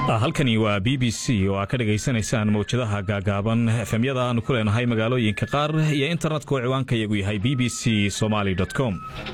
halkani waa b b c oo aa ka dhagaysanaysaan mawjadaha gaagaaban efemyada aanu ku leenahay magaalooyinka qaar iyo internetka oo ciwaanka iyagu yahay b b c somaly com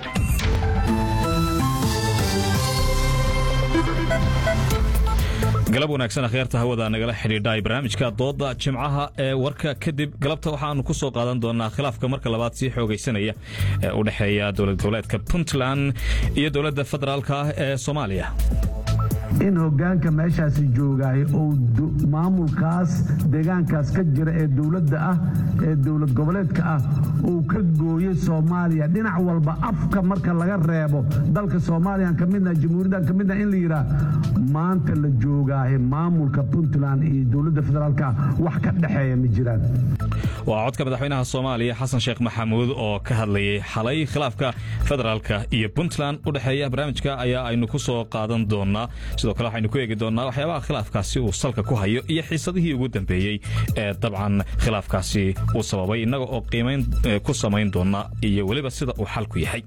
galab wanaagsan akhyaarta hawada nagala xidhiidha barnaamijka dooda jimcaha ee warka kadib galabta waxaanu ku soo qaadan doonaa khilaafka marka labaad sii xoogaysanaya ee u dhexeeya dowlad goboleedka puntland iyo dowladda federaalk ah ee soomaaliya in hogaanka meeshaasi joogaay ou maamulkaas deegaankaas ka jira ee dowladda ah ee dowlad goboleedka ah uu ka gooyey soomaaliya dhinac walba afka marka laga reebo dalka soomaaliyan ka midna jamhuuriyadan ka midna in la yidhaah maanta la joogaahe maamulka puntland iyo dowladda federaalka wax ka dhexeeya ma jiraan waa codka madaxweynaha soomaaliya xasan sheekh maxamuud oo ka hadlayay xalay khilaafka federaalka iyo puntland u dhexeeya barnaamijka ayaa aynu ku soo qaadan doonaa sidoo kale waxaynu ku eegi doonnaa waxyaabaha khilaafkaasi uu salka ku hayo iyo xiisadihii ugu dambeeyey ee dabcan khilaafkaasi uu sababay innaga oo qiimayn ku samayn doona iyo weliba sida uu xalku yahay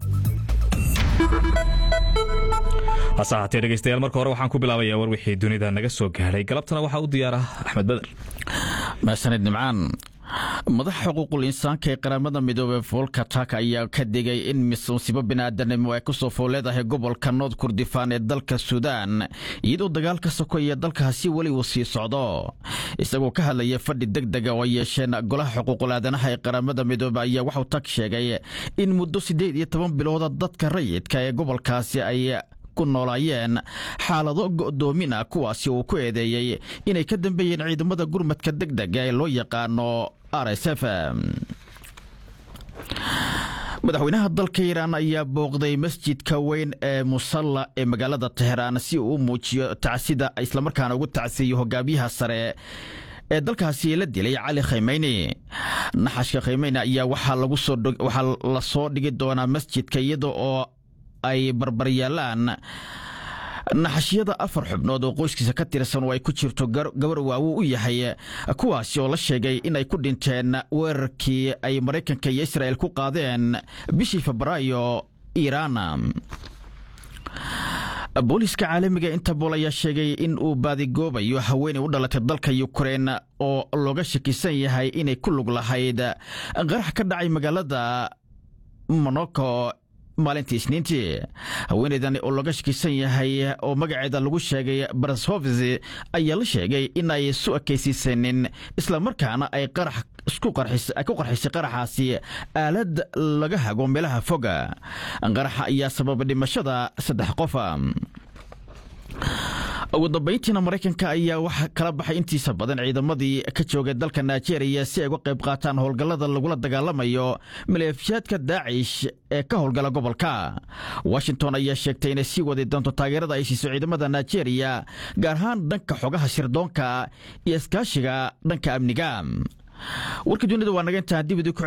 hase ahaatee dhegeystayaal marka hore waxaan ku bilaabayaa war wixii dunida naga soo gaadhay galabtana waxaa u diyaara axmed beder mahsanid nimcaan madaxa xuquuqul insaanka ee qaramada midoobey volka tak ayaa ka digay in musiibo biniaadanimo ay kusoo fooleedahay gobolka nood kurdifaan ee dalka suudaan iyadoo dagaalka sokoya dalkaasi weli uu sii socdo isagoo ka hadlaya fadhi deg dega oo ay yeesheen golaha xuquuqul aadanaha ee qaramada midoobe ayaa waxuu tak sheegay in muddo siddeed iyo toban bilooda dadka rayidka ee gobolkaasi ay ku noolaayeen xaalado go'doomin ah kuwaasi uu ku eedeeyey inay ka dambeeyeen ciidamada gurmadka deg dega ee loo yaqaano r s f madaxweynaha dalka iiraan ayaa booqday masjidka weyn ee musalla ee magaalada teheraan si uu u muujiyo tacsida islamarkaana ugu tacsiiyo hogaamiyaha sare ee dalkaasi la dilay cali khaymayni naxashka khaymayni ayaa waxaa la soo dhigi doonaa masjidka iyada oo ay barbaryaalaan naxashyada afar xubnood oo qoyskiisa ka tirsan oo ay ku jirto gabar waawu u yahay kuwaasi oo la sheegay in ay ku dhinteen weerarkii ay maraykanka iyo israa'el ku qaadeen bishii febraayo iiraan booliiska caalamiga interbool ayaa sheegay in uu baadigoobayo haweenay u dhalatay dalka yukrein oo looga shakisan yahay inay ku lug lahayd qarax ka dhacay magaalada monoko maalintii isniintii haweenaydan oo laga shakisan yahay oo magaceeda lagu sheegay barashovis ayaa la sheegay in ay isu ekaysiisanin islamarkaana ay ku qarxisay qaraxaasi aalad laga hago meelaha foga qaraxa ayaa sababa dhimashada saddex qofa ugu dambayntiina maraykanka ayaa waxa kala baxay intiisa badan ciidamadii ka joogay dalka nigeria si ay uga qayb qaataan howlgallada lagula dagaalamayo maleefishaadka daacish ee ka howlgala gobolka washington ayaa sheegtay inay sii wadi doonto taageerada ay siiso ciidamada nigeria gaar ahaan dhanka xogaha shirdoonka iyo iskaashiga dhanka amniga warka dunida waa naga intaan dibidi